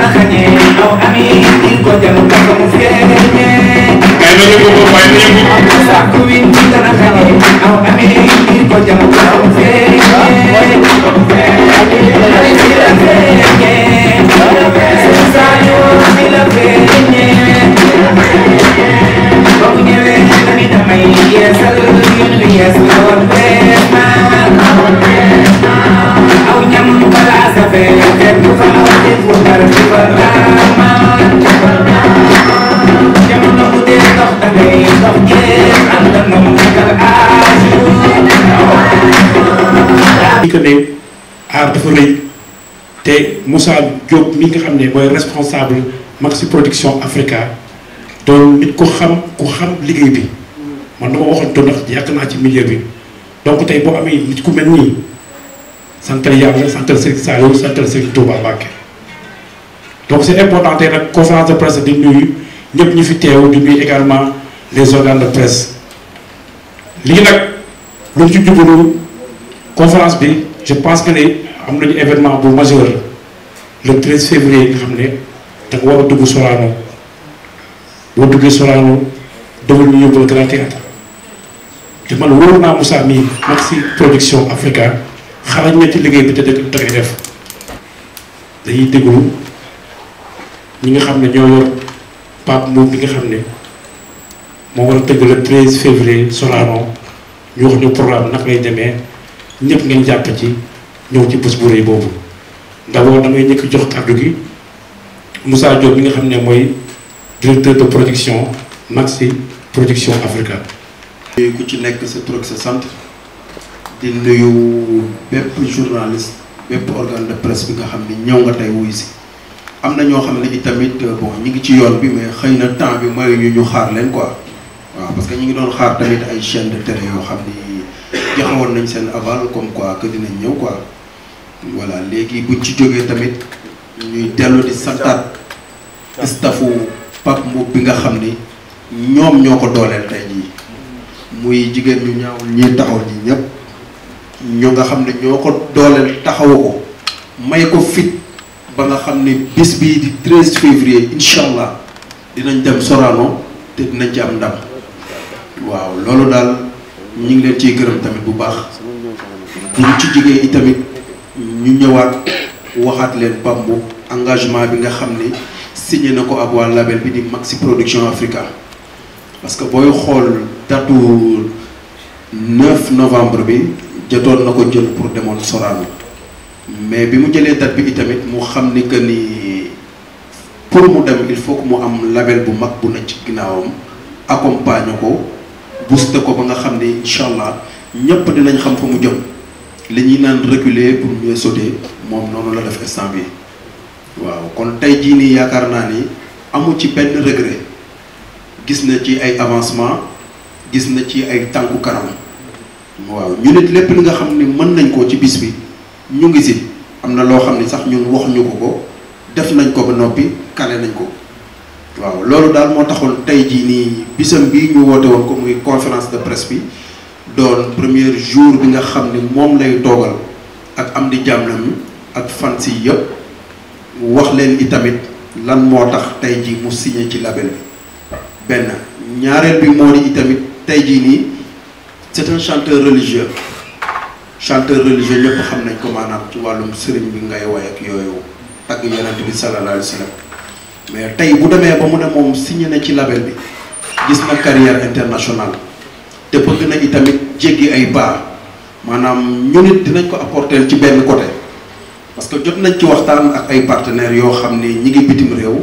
xañe aw ami il ko jëm ka ko mu feeñe kay na yëngu ko waaye na yëngu sàkku wi dana xañe aw ami il ko jëm ka ko mu feeñe ay si la feeñe saa yoo mi la feeñe ba mu ñëwee dani damay yeesal yoon bi yees la woon bees naa aw ñam balaa sa fee fekk fa aw def wu dara di fa raamaan jamono bu dee dox da ngay dox jeex ànd ak moom nekkal aaju di que ne aar dafa rëy te Moussa Diop mi nga xam ne mooy responsable Maxi Production Africa doon nit ku xam ku xam liggéey bi man dama waxoon to ndax yàgg naa ci milieu bi donc tey boo amee nit ku mel nii santal yàlla santal Serigne Saliou santal Serigne Touba Mbacké donc c'est important tey nag conférence de presse di nuyu ñëpp ñu fi teew di nuyu également les organes de presse lii nag lu ñu ci jublu conférence bi je pense que ne am nañu événement bu majeur le 13 février nga xam ne da nga war a dugg Sorano boo duggee Sorano dogal ñu yóbbal Grand Théâtre te man wóor naa Moussa mii Maxi Production Africa xarañ na ci liggéey bi te dëgg da koy def dañuy déglu ñi nga xam ne ñoo yor Pape Mbow bi nga xam ne moo war a tëgg le 13 février Sorano ñu wax ñu programme naka lay demee ñëpp ngeen jàpp ci ñëw ci bés bu rëy boobu d'abord damay ñëkk jox kàddu gi Moussa Diop mi nga xam ne mooy directeur de production Maxi Production Africa. ku ci nekk sa tur ak sa sant di nuyu bépp journaliste bépp organe de presse bi nga xam ni ñëw nga tey wuy si am na ñoo xam ne itamit bon ñi ngi ci yoon bi mais xëy na temps bi mooy ñu ñu xaar leen quoi waaw parce que ñu ngi doon xaar tamit ay chaîne de télé yoo xam ni joxewoon nañ seen aval comme quoi que dinañ ñëw quoi voilà léegi buñ ci jógee tamit ñuy dellu di santaat staffu Pape Mboup bi nga xam ni ñoom ñoo ko dooleel tey jii muy jigéen ñu ñaawul ñi taxaw ñi ñëpp ñu nga xam ne ñoo ko dooleel taxawu ko may ko fit ba nga xam ne bis bii di 13 février incha allah dinañ dem Sorano te dinañ ci am ndam waaw loolu daal ñu ngi leen ciy gërëm tamit bu baax bu ñu ci jigéen i tamit ñu ñëwaat waxaat leen Pape Mboup engagement bi nga xam ni signé na ko ak waa label bi di Maxi Production Africa parce que booy xool datu 9 novembre bi jotoon na ko jël pour demoon Sorano mais bi mu jëlee date bi itamit mu xam ni que ni pour mu dem il faut que mu am label bu mag bu nekk ci ginnaawam accompagne ko booster ko ba nga xam ni incha allah ñëpp dinañ xam fa mu jëm li ñuy naan reculer pour mieux sauter moom noonu la def instant bi waaw kon tey jii nii yaakaar naa ni amu ci benn regret gis na ci ay avancement gis na ci ay tànku kanam waaw ñu nit lépp li nga xam ni mën nañ ko ci bis bi ñu ngi si am na loo xam ni sax ñun waxuñu ko ko def nañ ko ba noppi kale nañ ko waaw loolu daal moo taxoon tey jii nii bisam bii ñu woote woon ko muy conférence de presse bi doon premier jour bi nga xam ni moom lay toogal ak am di jàmlam ak fans yi yëpp wax leen itamit lan moo tax tey jii mu signé ci label bi benn ñaareel bi moo di itamit tey jii nii c'est un chanteur religieux chanteur religieux ñëpp xam nañ ko maanaam ci wàllum sëriñ bi ngay woy ak yooyu tagg yonent bi sallallahu alayhi wa sallam mais tey bu demee ba mu ne moom signé na ci label bi gis na carrière internationale te bëgg na itamit jéggi ay baa maanaam ñu nit dinañ ko apporter ci benn côté parce que jot nañ ci waxtaan ak ay partenaires yoo xam ni ñi ngi bitim réew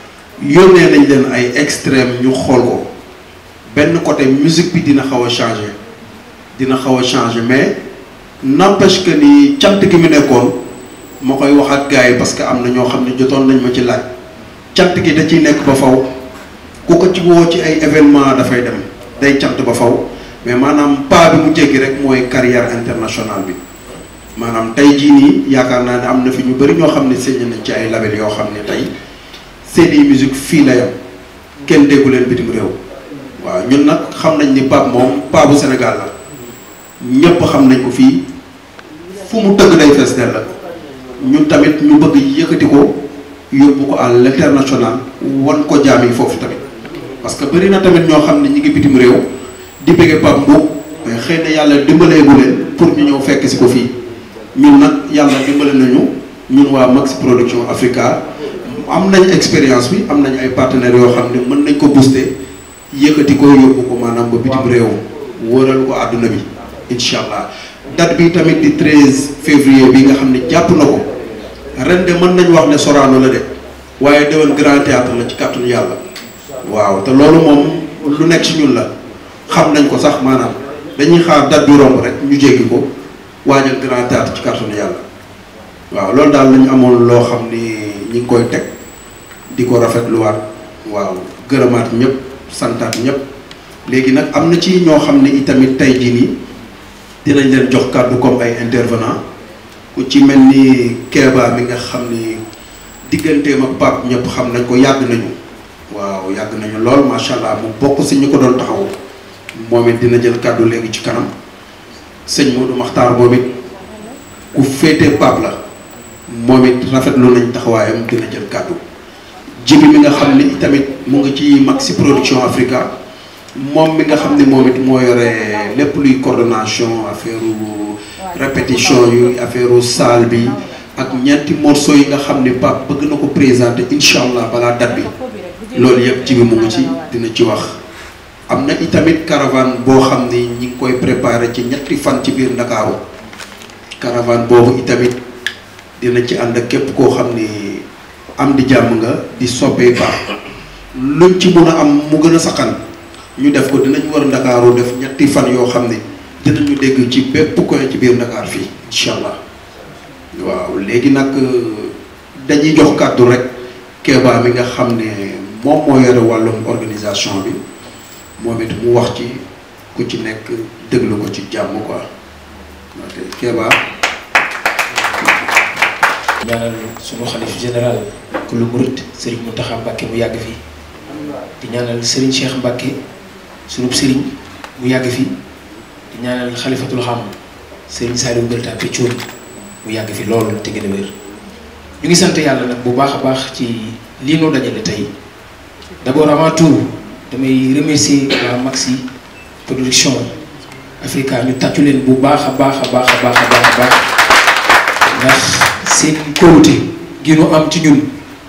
yónnee nañ leen ay extrême ñu xool ko benn côté musique bi dina xaw a changer dina xaw a changer mais n'empêche que ni cant gi mu nekkoon ma koy wax ak gars yi parce que am na ñoo xam ne jotoon nañ ma ci laaj cant gi da ciy nekk ba faw ku ko ci woo ci ay événement dafay dem day cant ba faw mais maanaam pas bi mu jéggi rek mooy carrière internationale bi maanaam tey jii nii yaakaar naa ne am na fi ñu bëri ñoo xam ne signé nañ ci ay label yoo xam ne tey seeni musique fii la yam kenn déggu leen bitim réew waaw ñun nag xam nañ ni Pape moom Pape bu Sénégal la ñépp xam nañ ko fii fu mu tëgg day fees dell la ñun tamit ñu bëgg yëkkati ko yóbbu ko à l'international wan ko jaam yi foofu tamit parce que bëri na tamit ñoo xam ne ñi ngi bitim réew di bëgge Pape Mboup mais xëy na yàlla dimbaleegu leen pour ñu ñëw fekk si ko fii ñun nag yàlla dimbale nañu ñun waa Max Production Africa am nañ expérience bi am nañ ay partenaires yoo xam ne mën nañ ko booster yëkkati ko yóbbu ko maanaam ba bitim réew wëral ko àdduna bi incha allah date bi tamit di 13 février bi nga xam ne jàpp na ko ren de mën nañ wax ne Sorano la de waaye déwén grand théâtre la ci kàttanu yàlla waaw te loolu moom lu nekk ci ñun la xam nañ ko sax maanaam dañuy xaar date bi romb rek ñu jéggi ko waajal grand théâtre ci kàttanu yàlla waaw loolu daal lañu amoon loo xam ni ñi ngi koy teg di ko rafetluwaat waaw gërëmaat ñëpp santaat ñëpp léegi nag am na ci ñoo xam ne itamit tey jii nii dinañ leen jox kàddu comme ay intervenant ku ci mel ni Kéba mi nga xam ni digganteem ak Pape ñëpp xam nañ ko yàgg nañu waaw yàgg nañu lool macha allah mu bokk si ñu ko doon taxaw moom it dina jël kàddu léegi ci kanam sëñ Modou Makhtar moom it ku féetee Pape la moom it rafetlu nañ taxawaayam dina jël kàddu jibi mi nga xam ni tamit mu ngi ci Maxi Production Africa moom mi nga xam ni moom it moo yore lépp luy coordination affaire répétition yu affaire salle bi ak ñeenti morceaux yi nga xam ni Pape bëgg na ko présenter incha allah balaa date bi loolu yëpp jibi mu ngi ci dina ci wax am na itamit caravane boo xam ni ñi ngi koy préparer ci ñetti fan ci biir Ndakaaru caravane boobu itamit dina ci ànd ak képp koo xam ni am di jàmm nga di soppee baax luñ ci mun a am mu gën a saqan ñu def ko dinañ war Ndakaaru def ñetti fan yoo xam ni dinañu dégg ci bépp koy ci biir Ndakaar fii incha allah waaw léegi nag dañuy jox kàddu rek Kéba mi nga xam ne moom moo yore wàllum organisation bi moom it mu wax ci ku ci nekk déglu ko ci jàmm quoi ok Kéba. ñaanal sunu xalif général ku lu murit sëriñ Mountakha Mbacké mu yàgg fii di ñaanal sëriñ Cheikh Mbacké sunub sëriñ mu yàgg fii di ñaanal xalifatul xam sëriñ Saliou Gueye Tapé Thioune mu yàgg fi loolu te gën a wér ñu ngi sant yàlla nag bu baax a baax ci lii noo dajale tey d'abord avant tout damay remercier waa Maxi Production Africa ñu tàccu leen bu baax a baax a baax a baax a baax a baax ndax seen kóolute gi nu am ci ñun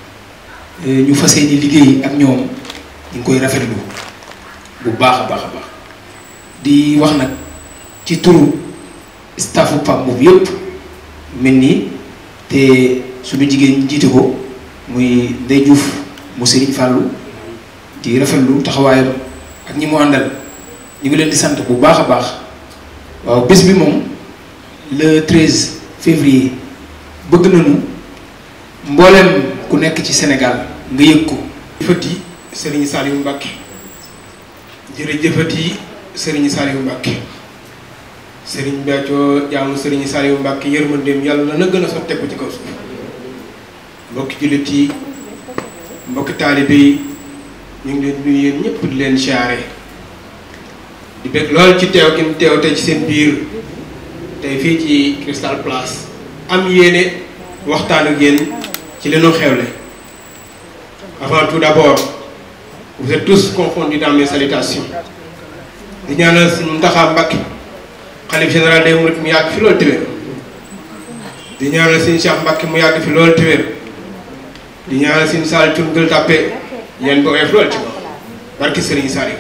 ñu fas yéene liggéey ak ñoom ñu ngi koy rafetlu bu baax a baax a baax di wax nag ci turu staffu Pape Mboup yëpp mel nii te suñu jigéen ñi jiite ko muy Ndey Diouf mu Serigne Fallou di rafetlu taxawaayam ak ñi mu àndal ñu ngi leen di sant bu baax a baax waaw bés bi moom le 13 février bëgg nañu mbooleem ku nekk ci Sénégal nga yëg ko. jëfati Serigne Saliou Mbacké jërëjëfati Serigne Saliou Mbacké Serigne Béthio jaamu Serigne Saliou Mbacké yërmandeem yàlla na gën a sotteeku ci kaw suuf mbokki jullit yi mbokki taalibe yi ñu ngi leen nuyu yéen ñëpp di leen siyaare di bëgg lool ci teew gi mu teew tey ci seen biir tey fii ci Crystal Place am yéene waxtaan ak yéen ci li ñu xewle avant tout d'abord vous êtes tous confondus dans mes salutations di ñaanal Sëriñ Mountakha Mbacké xalif général des mourides mu yàgg fi loolu téwér di ñaanal Sëriñ Cheikh Mbacké mu yàgg fi loolu téwér di ñaanal Sëriñ Saliou Thioune Gueule Tapée yéen ba oyof loolu ci ko barki Sëriñ Saliou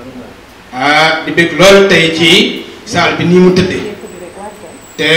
ah di bëgg lool tey ci saal bi nii mu tëddee te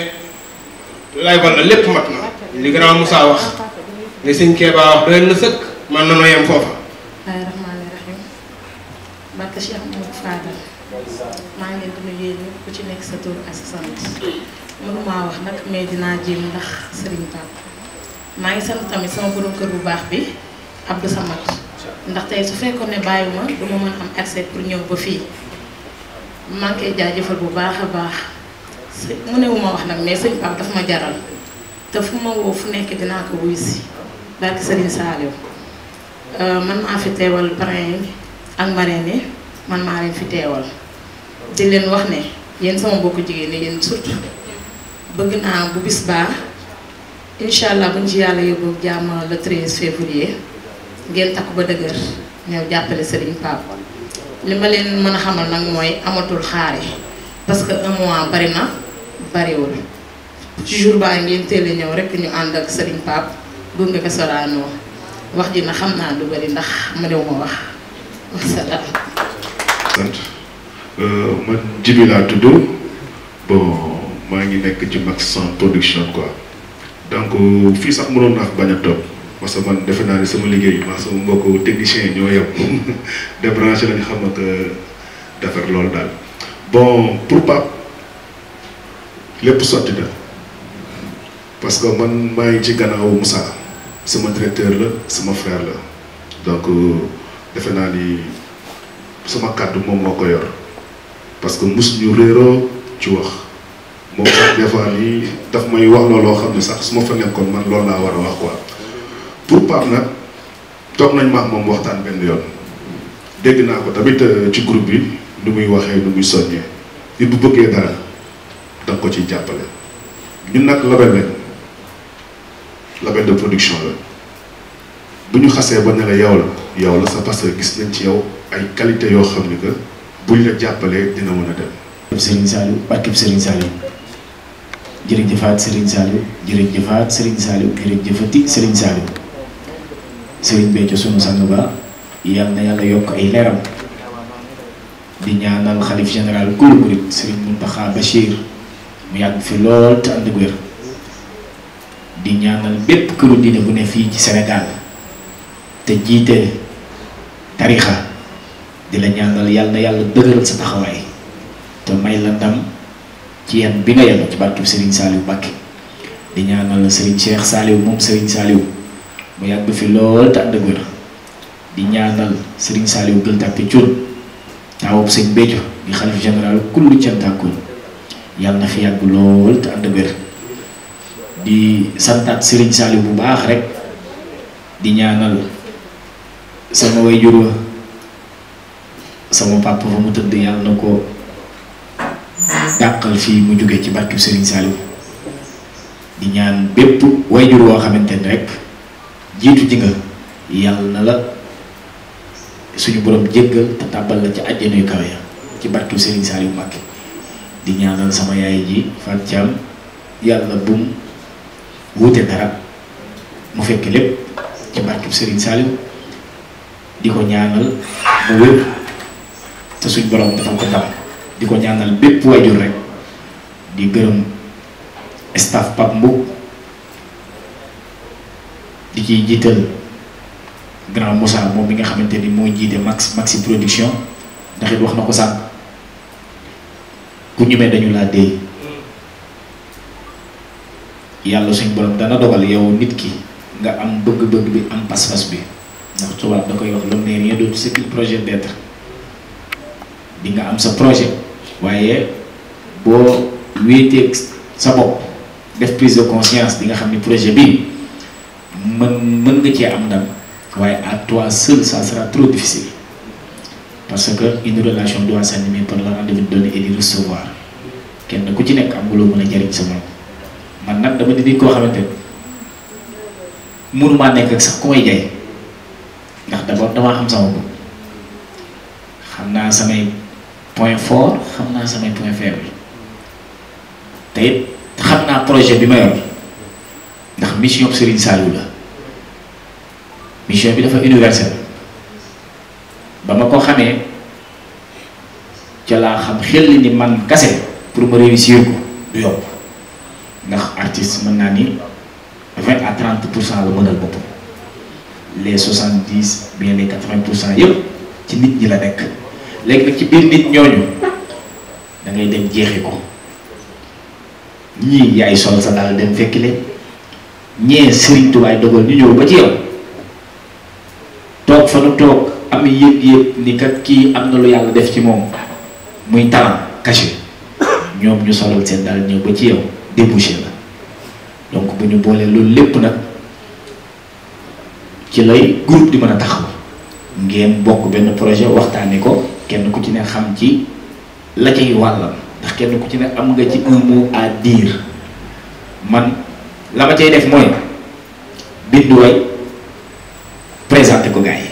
lay walla lépp mat na li grand Moussa wax li sëñ Kéba wax doy na sëkk man na noo yem foofa bismillaahi rahmaani rahiim barke Cheikh Mouhamadou Fadal maa ngi leen di nuyu yéen ñëpp ku ci nekk sa tur ak sa sant mënumaa wax nag mais dinaa jéem ndax Serigne Pape maa ngi sant tamit sama borom kër bu baax bi Abdou Samad ndax tey su fekkoon ne bàyyiwuma du ma mën am accès pour ñëw ba fii maa ngi koy jaajëfal bu baax a baax së mu ne wu ma wax nag mais sëñ Pape daf ma jaral te fu ma woo fu nekk dinaa ko wuy si barke Serigne Saliou man maa fi teewal parrain yi ak marraine yi man maa leen fi teewal di leen wax ne yéen sama mbokku jigéen ñi yéen surtout bëgg naa bu bis baa incha allah buñ ci yàlla yóbbu jàmm le 13 février ngeen takku ba dëgër ñëw jàppale Serigne Pape li ma leen mën a xamal nag mooy amatul xaare parce que un mois bari na bariwul ci jour baa ngeen teel a ñëw rek ñu ànd ak Serigne Pape gunge ko Sorano wax ji na xam naa du bari ndax ma dew ma wax wasalaam. sant man Djibi laa tudd bon maa ngi nekk ci Maxson production quoi donc fii sax mënoon naa fi bañ a toog parce que man defe naa ne sama liggéey maa sama mbokku technicien yi ñoo yem débranché lañu xam ak defar loolu daal bon pour Pape lépp sotti na parce que man maa ngi ci gannaaw Moussa sama directeur la sama frère la donc defe naa ni sama kàddu moom moo ko yor parce que mus ñu réeroo ci wax moom sax des fois nii daf may wax looloo xam ne sax su ma fa nekkoon man loolu laa war a wax quoi pour Pape nag toog nañ ma ak moom waxtaan benn yoon dégg naa ko tamit ci groupe bi nu muy waxee nu muy soññee nit bu bëggee dara da nga ko ciy jàppale ñun nag label lañ label de production la bu ñu xasee ba ne la yow la yow la c'est parce que gis nañ ci yow ay qualité yoo xam ni que buñ la jàppalee dina mën a dem. Serigne Saliou barkeb Serigne Saliou jërëjëfaat Serigne Saliou jërëjëfaat Serigne Saliou jërëjëfati Serigne Saliou Serigne Béthio sunu sang ba yal na yàlla yokk ay leeram di ñaanal xalif général kulu murit Serigne Mountakha Bachir mu yàgg fi lool te ànd ak wér di ñaanal bépp këru diine bu ne fii ci Sénégal te jiite tarixa di la ñaanal yàlla na yàlla dëgëral sa taxawaay te may la ndam ci yan bi nga yàlla ci barkeb Serigne Saliou Mbacké di ñaanal Serigne Cheikh Saliou moom Serigne Saliou mu yàgg fi lool te ànd ak wér di ñaanal Serigne Saliou Gueule Tapée Thioune taawub sëñ Béthio di xalif général kullu cantaakun yàlla na fi yàgg lool te ànd ak wér di santaat Serigne Saliou bu baax rek di ñaanal sama waajur wa sama papa fa mu tëdd yàlla na ko dàqal fii mu jóge ci barkeb Serigne Saliou di ñaan bépp waajur woo xamante ni rek jiitu ji nga yàlla na la suñu borom jéggal te tàbbal la ci àjjana yu kawe ya ci barkeb Serigne Saliou Mbacké di ñaanal sama yaay ji Fatou Thiam yàlla bum wuute dara mu fekk lépp ci barkeb Serigne Saliou di ko ñaanal mu wér te suñ borom dafa ko ndam di ko ñaanal bépp waajur rek di gërëm staff Pape Mboup di ciy jiital grand Moussa moom mi nga xamante ni moo jiite max maxi production ndax it wax na ko sànq ku ñemee dañu laa déy yàlla suñ borom dana dogal yow nit ki nga am bëgg-bëgg bi am pas-pas bi ndax tubaab da koy wax l'homme n'est rien d'autre que le projet d'être di nga am sa projet waaye boo wéeteeg sa bopp def prise de conscience di nga xam ni projet bi mën mën nga cee am ndam waaye à toi seul ça sera trop difficile parce que une relation doit s'animer par le rendez-vous donné et du recevoir kenn ku ci nekk am nga loo mën a jariñ sa morom man nag dama di nit koo xamante ne mënumaa nekk ak sax ku may jaay ndax d'abord damaa xam sama bopp xam naa samay point fort xam naa samay point faible te it xam naa projet bi ma yor ndax mission Serigne Saliou la mission bi dafa universelle ba ma ko xamee ca laa xam xel ni man kase pour ma réussir ko du yomb ndax artiste mën naa ni vingt à trente pour cent la mënal boppam les soixante dix bien les quatre vingt pour cent yëpp ci nit ñi la nekk léegi nag ci biir nit ñooñu da ngay dem jeexi ko ñii yaay sol sa daal dem fekki leen ñee Serigne Touba dogal ñu ñëw ba ci yow toog fa nu toog am yëg-yëg ni kat kii am na lu yàlla def ci moom muy talent caché ñoom ñu solal seen daal ñëw ba ci yow débouché la donc bu ñu boolee loolu lépp nag ci lay groupe di mën a taxaw ngeen bokk benn projet waxtaanee ko kenn ku ci ne xam ci la cay wàllam ndax kenn ku ci ne am nga ci un mot à dire man la ma cay def mooy bindu way présenté ko gars yi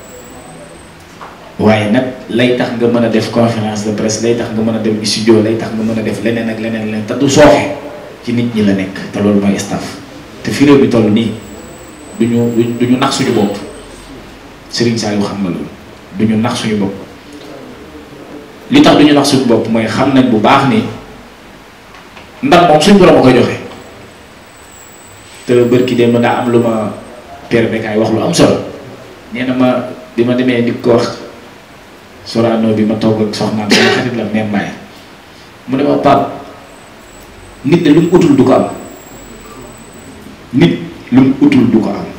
waaye nag lay tax nga mën a def conférence de presse lay tax nga mën a dem studio lay tax nga mën a def leneen ak leneen leneen te du sooxe ci nit ñi la nekk te loolu mooy staff te fi réew bi toll nii du ñu du ñu nax suñu bopp Serigne Saliou xam na loolu du ñu nax suñu bopp li tax du ñu nax suñu bopp mooy xam nañ bu baax ni ndam moom suñu borom a koy joxe te bërki dem daa am lu ma père Bekaay wax lu am solo nee na ma bi ma demee di ko wax Sorano bi ma toog ak soxnaam sama xarit la même Mbaye mu ne ma Pape nit de lu mu utul du ko am nit lu mu utul du ko am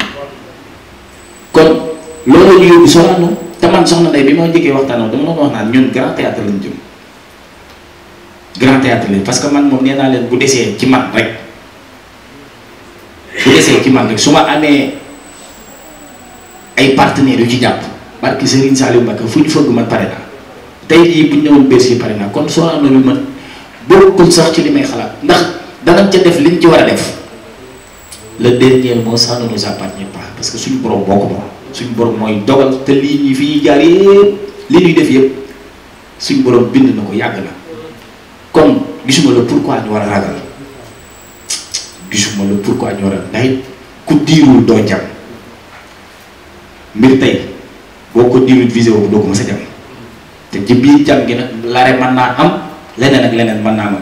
kon loolu ñu yóbbu Sorano te man soxna Ndeye bi ma njëkkee waxtaanoo dama doon wax naan ñun grand théâtre lañ jëm grand théâtre lañ parce que man moom nee naa leen bu desee ci man rek bu desee ci man rek su ma amee ay partenaires yu ci jàpp barki Serigne Saliou Mbacké fu ñu fëgg man pare naa tey jii bu ñu ñëwoon Bercy pare naa kon Sorano bi man bokkul sax ci li may xalaat ndax danañ ca def liñ ci war a def le dernier mot ça ne nous appartient pas parce que suñu borom boo ko moom suñu borom mooy dogal te lii ñi fi ñuy jaar yëpp li ñuy def yëpp suñu borom bind na ko yàgg na kon gisuma la pourquoi ñu war a ragal gisuma la pourquoi ñu war a ndax it ku diirul doo jam mbir tey boo ko diirul visé wu doo ko mës a jam te ci biir jam gi nag lare mën naa am leneen ak leneen mën naa am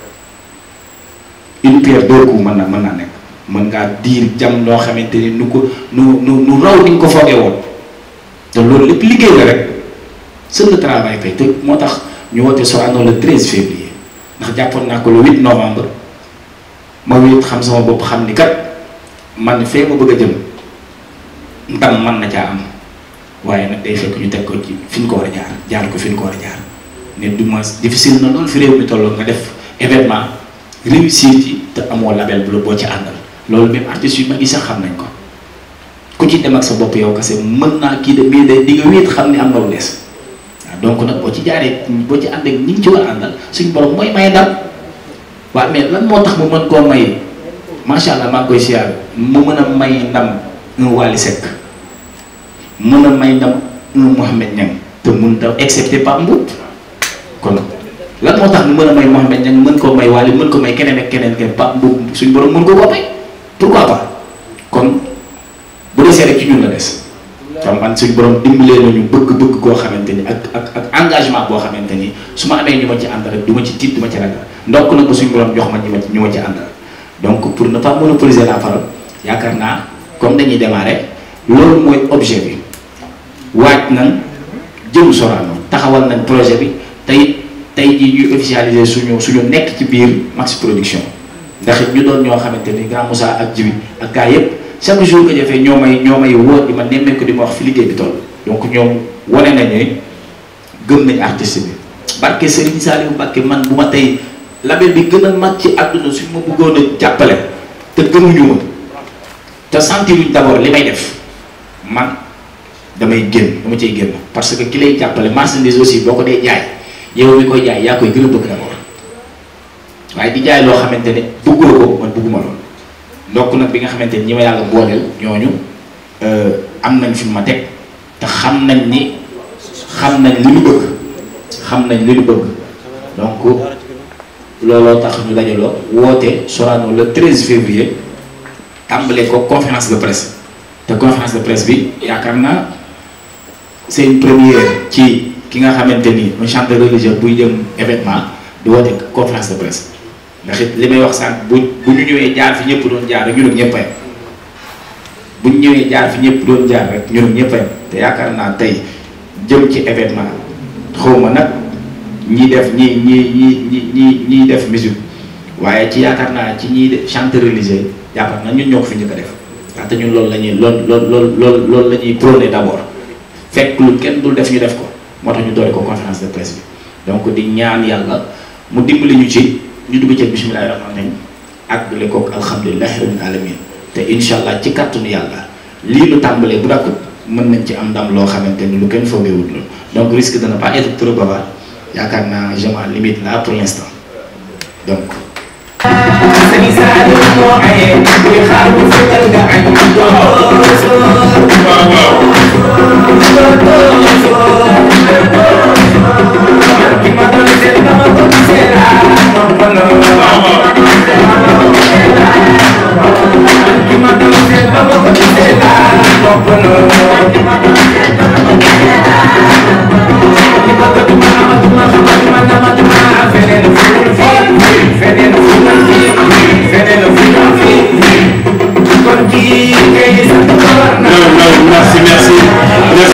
une pierre deux coups mën naa mën naa nekk mën ngaa diir jam loo xamante ni nu ko nu nu nu raw ni nga ko foogee woon te loolu lépp liggéey la rek seul le travail paye te moo tax ñu woote Sorano le 13 février ndax jàppoon naa ko le 8 novembre ma wéet xam sama bopp xam ni kat man fee ma bëgg a jëm ndam man na caa am waaye nag day fekk ñu teg ko ci fi ñu ko war a jaar jaar ko fi ñu ko war a jaar ne du ma difficile na loolu fi réew mi tolloo nga def événement réussir ci te amoo label bu la boo ci àndal loolu même artistes yu mag yi sax xam nañ ko ku ci dem ak sa bopp yow kese mën naa kii de mais de di nga wéet xam ni am na lu des waaw donc nag boo ci jaaree boo ci ànd ak ñi ngi ci war a àndal suñu borom mooy may ndam waaw mais lan moo tax mu mën koo may macha allah maa ngi koy siyaar mu mën a may ndam un Wally Seck mën a may ndam un Mouhamed Niang te mun ta excepté Pape Mboup kon lan moo tax mu mën a may Mouhamed Niang mën koo may Wally mën ko may keneen ak keneen keneen Pape Mboup suñu borom mën ko koo may pourquoi pas kon bu desee rek ci ñun la des tam man suñu borom dimbalee nañu bëgg-bëgg koo xamante ni ak ak ak engagement boo xamante ni su ma amee ñu ma ci ànd rek du ma ci tiit du ma ci ragal ndokk nag ba suñu borom jox ma ñu ma ñu ma ci àndal donc pour ne pas monopoliser la parole yaakaar naa comme dañuy démarrer loolu mooy objet bi waaj nañ jëm Sorano taxawal nañ projet bi tey tey jii ñuy officialiser suñu suñu nekk ci biir Max Production ndax it ñu doon ñoo xamante ni Grand Moussa ak Jibi ak gaa yëpp chaque jour que jafee ñoo may ñoo may wóor di ma nemmee ko di ma wax fi liggéey bi toll donc ñoom wane nañ ne gëm nañ artiste bi barke Serigne Saliou Mbacké man bu ma tey label bi gën a mag ci àdduna suñ ma bëggoon a jàppale te gëmuñu ma te sentiruñ d'abord li may def man damay génn dama cay génn parce que ki lay jàppale marchandise aussi boo ko dee jaay yow mi koy jaay yaa koy gën a bëgg d'abord waaye di jaay loo xamante ne bëgguloo ko man bëgguma loolu ndokk nag bi nga xamante ni ñi ma yàlla booleel ñooñu am nañ fi ma teg te xam nañ ni xam nañ li ñu bëgg xam nañ li ñu bëgg donc looloo tax ñu dajaloo woote Sorano le 13 février tàmbale ko conférence de presse te conférence de presse bi yaakaar naa c'est une première ci ki nga xamante ni un chanteur religieux buy jëm événement di woote conférence de presse ndax it li may wax sànq bu bu ñu ñëwee jaar fi ñëpp doon jaar rek ñun ak ñëpp a yem bu ñu ñëwee jaar fi ñëpp doon jaar rek ñun ak ñëpp a yem te yaakaar naa tey jëm ci événement xawma nag ñi def ñi ñi ñi ñi ñi ñiy def musique waaye ci yaakaar naa ci ñiy def chanteur religieux yaakaar naa ñun ñoo ko fi njëkk a def ndaxte ñun loolu la ñuy lool lool lool lool loolu la ñuy prôné d'abord fekk lu kenn dul def ñu def ko moo tax ñu doole ko conférence de presse bi donc di ñaan yàlla mu dimbali ñu ci ñu dugg ci bismillahi rahmaani rahim ak dule kook alhamdulilahi rabbil alamin te incha allah ci kàttanu yàlla lii lu tàmbalee bu dakkut mën nañ ci am ndam loo xamante ni lu kenn foogeewut loolu donc risque de ne pas être trop bavard yaakaar naa je m'en limite là pour l'instant donc sëriñ Saliou moo aye kuy xaar bu fekkal nga añ doo soor waaw waaw ki ma doon seet ba ma ko gisee laa noppaloo waaw waaw ki ma doon seet ba ma ko gisee laa noppaloo